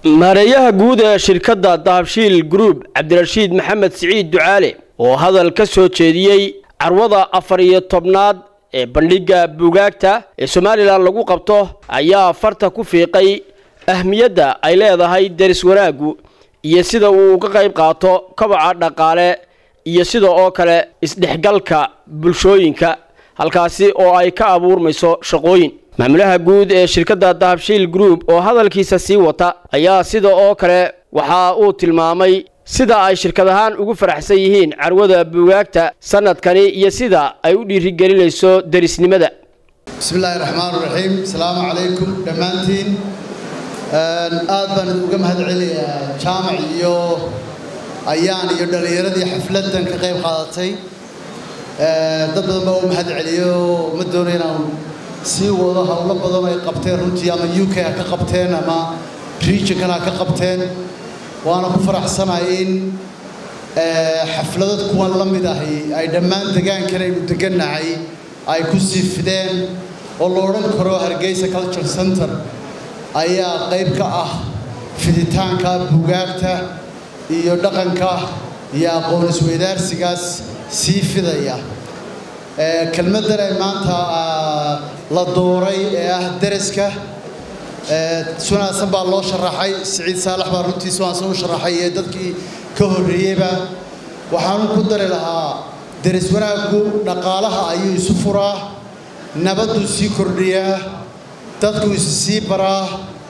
maareeyaha guud ee shirkadda dahabshiil group cabdirashiid maxamed siciid ducaale oo hadal ka soo jeediyey carwada afar iyo tobnaad ee bandhigga buugaagta ee somalilan lagu qabto ayaa farta ku fiiqay ahmiyadda ay leedahay deris wanaaggu iyo sida uu uga qayb qaato kobaca dhaqaale iyo sida oo kale isdhexgalka bulshooyinka halkaasi oo ay ka abuurmayso shaqooyin maamulaha guud ee shirkadda dahabshiil group oo hadalkiisa sii wata ayaa sida oo kale waxa uu tilmaamay sida ay shirkad ahaan ugu faraxsan yihiin carwada buugaagta sanadkani iyo sida ay u dhiirigelinayso derisnimada bismillaahi raxmaan raxiim asalaamu calaykum dhammaantiin aad baan uga mahad celinayaa jaamac iyo ayaan iyo dhallinyaradii xafladdan ka qayb qaadatay dad badan baa u mahad celiyo ma doono inaan sii wado howlo badan ay qabteen runtii ama u k ha ka qabteen ama regionkan ha ka qabteen waana ku faraxsanahay in xafladad kuwan la mid ahi ay dhammaan degaankan aynu degannahay ay ku sii fideen oo la odhan karo hargeysa culture center ayaa qayb ka ah fiditaanka buugaagta iyo dhaqanka iyo aqoon isweydaarsigaas sii fidaya kelmaddan ay maanta la dooray ee ah deriska sunaasan baa loo sharaxay siciid saalax baa runtii sunaasan u sharaxay ee dadkii ka horreeyeyba waxaanu ku dari lahaa deris wanaaggu dhaqaalaha ayuu isu furaa nabadduu sii kordhiyaa dadku is sii baraa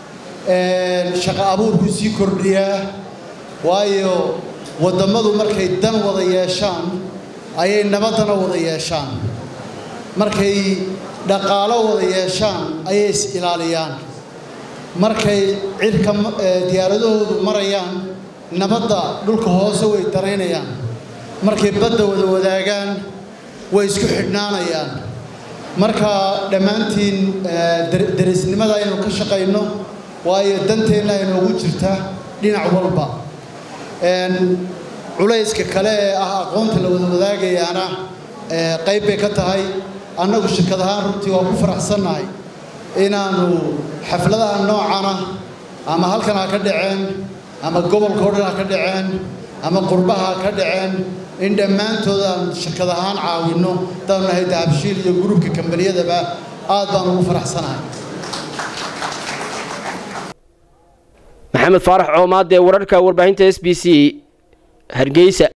shaqo abuurkuu sii kordhiyaa waayo wadammadu markay dan wada yeeshaan ayay nabaddana wada yeeshaan markay dhaqaalo wada yeeshaan ayay is ilaaliyaan markay cirka diyaaradahoodu marayaan nabadda dhulka hoose way daraynayaan markay badda wada wadaagaan way isku xidhnaanayaan marka dhammaantiin derisnimada aynu ka shaqayno waayo danteenna aynoogu jirta dhinac walba culayska kale ee ah aqoonta la wada wadaagayaana qayb bay ka tahay annagu shirkad ahaan runtii waa ku faraxsannahay inaannu xafladaha noocana ama halkan ha ka dhaceen ama gobolka o dhan ha ka dhaceen ama qurbaha ha ka dhaceen in dhammaantood aan shirkad ahaan caawinno haddaanu nahay dahabshiil iyo gurubka kambaniyadaba aad baan ugu faraxsanahay maxamed faarax coomaad ee wararka warbaahinta s b c hargeysa